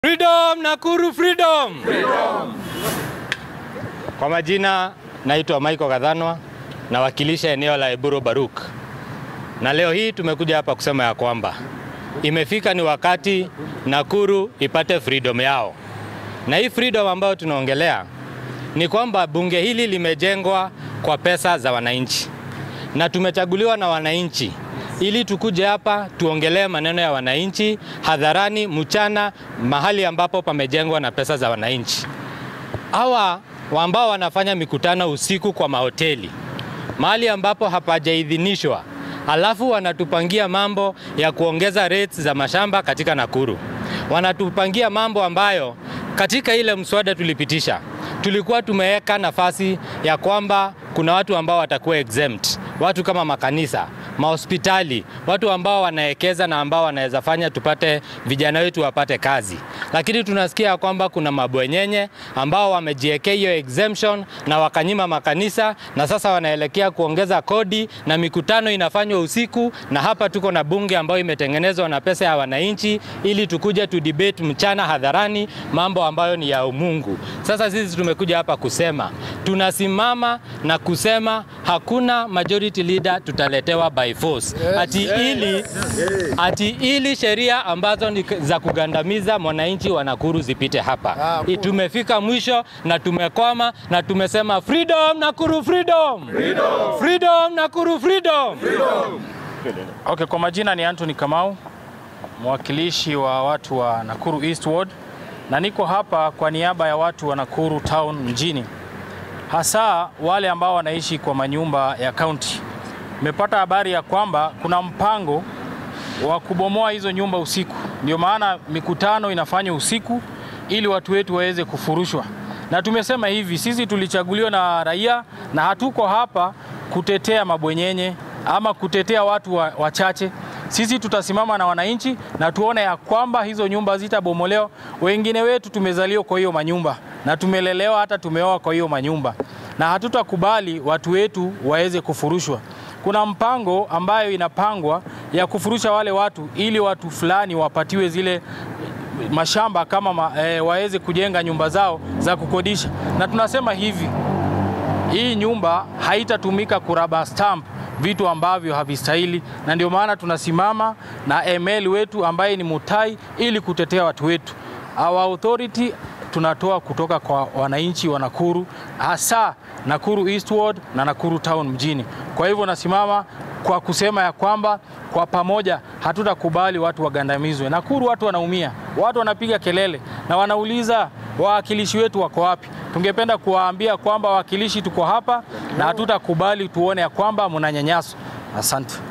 Freedom Nakuru freedom. Freedom. Kwa majina naitwa Michael Gadhanwa nawakilisha eneo la Eburo Baruk. Na leo hii tumekuja hapa kusema ya kwamba imefika ni wakati Nakuru ipate freedom yao. Na hii freedom ambayo tunaongelea ni kwamba bunge hili limejengwa kwa pesa za wananchi. Na tumechaguliwa na wananchi ili tukuje hapa tuongelee maneno ya wananchi hadharani, mchana, mahali ambapo pamejengwa na pesa za wananchi. Hawa ambao wanafanya mikutano usiku kwa mahoteli, mahali ambapo hapajaidhinishwa, alafu wanatupangia mambo ya kuongeza rates za mashamba katika Nakuru. Wanatupangia mambo ambayo katika ile mswada tulipitisha tulikuwa tumeweka nafasi ya kwamba kuna watu ambao watakuwa exempt, watu kama makanisa, mahospitali, watu ambao wanawekeza na ambao wanaweza fanya tupate vijana wetu wapate kazi, lakini tunasikia kwamba kuna mabwenyenye ambao wamejiwekea hiyo exemption na wakanyima makanisa, na sasa wanaelekea kuongeza kodi na mikutano inafanywa usiku, na hapa tuko na bunge ambayo imetengenezwa na pesa ya wananchi ili tukuje tu debate mchana hadharani mambo ambayo ni ya umungu. Sasa sisi tumekuja hapa kusema tunasimama na kusema hakuna majority leader tutaletewa by force. Ati ili, ati ili sheria ambazo ni za kugandamiza mwananchi wa Nakuru zipite hapa. I- Tumefika mwisho na tumekwama na tumesema freedom Nakuru freedom. Freedom, freedom Nakuru freedom. Okay, kwa majina ni Anthony Kamau, mwakilishi wa watu wa Nakuru East Ward, na niko hapa kwa niaba ya watu wa Nakuru Town mjini, hasa wale ambao wanaishi kwa manyumba ya kaunti. Nimepata habari ya kwamba kuna mpango wa kubomoa hizo nyumba usiku, ndio maana mikutano inafanywa usiku ili watu wetu waweze kufurushwa. Na tumesema hivi, sisi tulichaguliwa na raia na hatuko hapa kutetea mabwenyenye ama kutetea watu wa- wachache. Sisi tutasimama na wananchi na tuone ya kwamba hizo nyumba zitabomolewa. Wengine wetu tumezaliwa kwa hiyo manyumba na tumelelewa hata tumeoa kwa hiyo manyumba, na hatutakubali watu wetu waweze kufurushwa. Kuna mpango ambayo inapangwa ya kufurusha wale watu ili watu fulani wapatiwe zile mashamba kama ma, e, waweze kujenga nyumba zao za kukodisha, na tunasema hivi hii nyumba haitatumika kuraba stamp vitu ambavyo havistahili, na ndio maana tunasimama na ML wetu ambaye ni Mutai ili kutetea watu wetu. Our authority tunatoa kutoka kwa wananchi wa Nakuru, hasa Nakuru Eastward na Nakuru Town mjini. Kwa hivyo nasimama kwa kusema ya kwamba kwa pamoja hatutakubali watu wagandamizwe. Nakuru watu wanaumia, watu wanapiga kelele na wanauliza wawakilishi wetu wako wapi? Tungependa kuwaambia kwamba wawakilishi tuko hapa na hatutakubali tuone ya kwamba mnanyanyaswa. Asante.